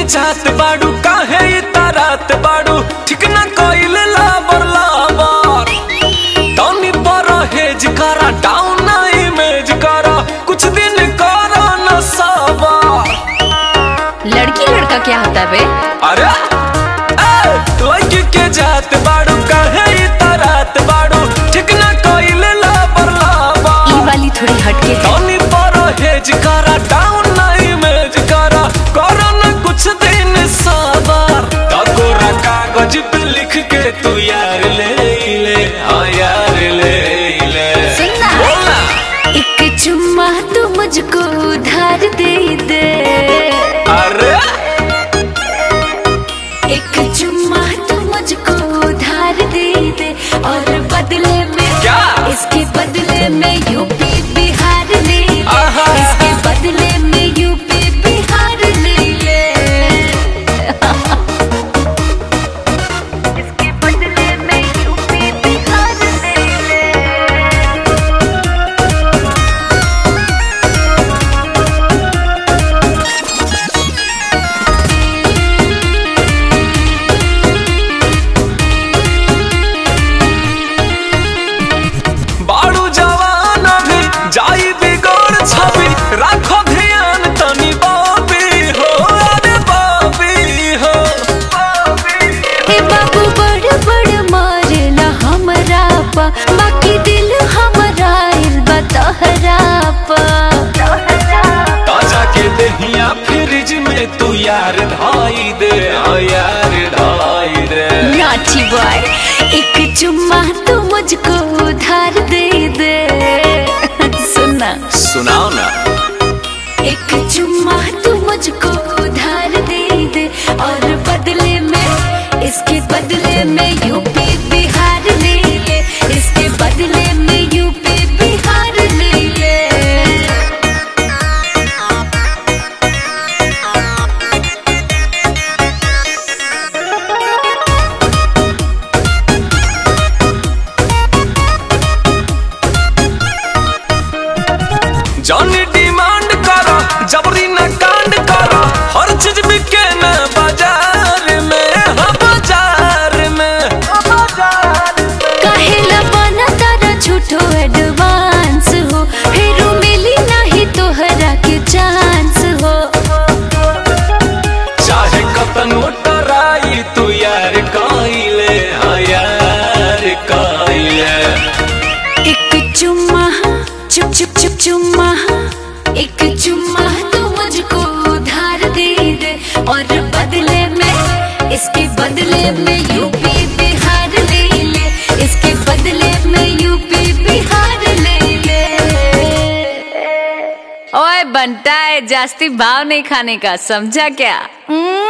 जात बाड़ू काहे इतारात बाड़ू ठीक ना कइले लाबर लाबर तनी पर हेज करा डाउन ना इमेज करा कुछ दिन करा न सबर लड़की लड़का क्या होता बे अरे ए, लड़की के जात बाड़ू काहे इतारात बाड़ू ठीक ना कइले लाबर लाबर ई वाली थोड़ी हटके है तनी पर हेज करा डाउन ना इमेज करा करा ना कुछ दिन सबर तकोरा कागज पे लिख के तू यार ले ले हाँ यार ले ले सुनना। बोलना एक चुम्मा तू मुझको उधार दे दे अरे एक चुम्मा तू मुझको उधार दे दे और बदले में क्या? इसके बदले में यूपी बिहार ले ले आहा। इसके बदले में यूपी बिहार ले ले इसके बदले में यूपी बिहार ले ले बाड़ू जवान अभी जाई बिगड़ छवि राखो ध्यान तनी बाबी हो अरे बाबी हो हे बाबू बड़ बड़ मारेला हमरा पा बाकी दिल हमरा इल बतहरा पा ताजा के दहिया फ्रिज में तू यार ढाई दे हाँ यार ढाई दे नाची बॉय एक चुम्मा तू मुझको उधार दे दे सुना सुनाओ ना एक चुम्मा तू मुझको उधार दे दे और बदले में इसके बदले में यूपी बिहार ले ले इसके बदले में यूपी बिहार ले ले जानी डिमांड करो जबरी न कांड करो हर चीज बिके न बाजार में हाँ बाजार में काहेला बना तारा झूठो एडवांस हो फिर मिली नहीं तोहरा के चांस हो चाहे कतनो टराई तू यार काइले हाँ यार काइले एक चुम्मा चुप चुप चुप चुम्मा एक चुम्मा तू मुझको उधार दे दे और बदले में इसके बदले में यूपी बिहार ले ले इसके बदले में यूपी बिहार ले ले ओए बनता है जास्ती भाव नहीं खाने का समझा क्या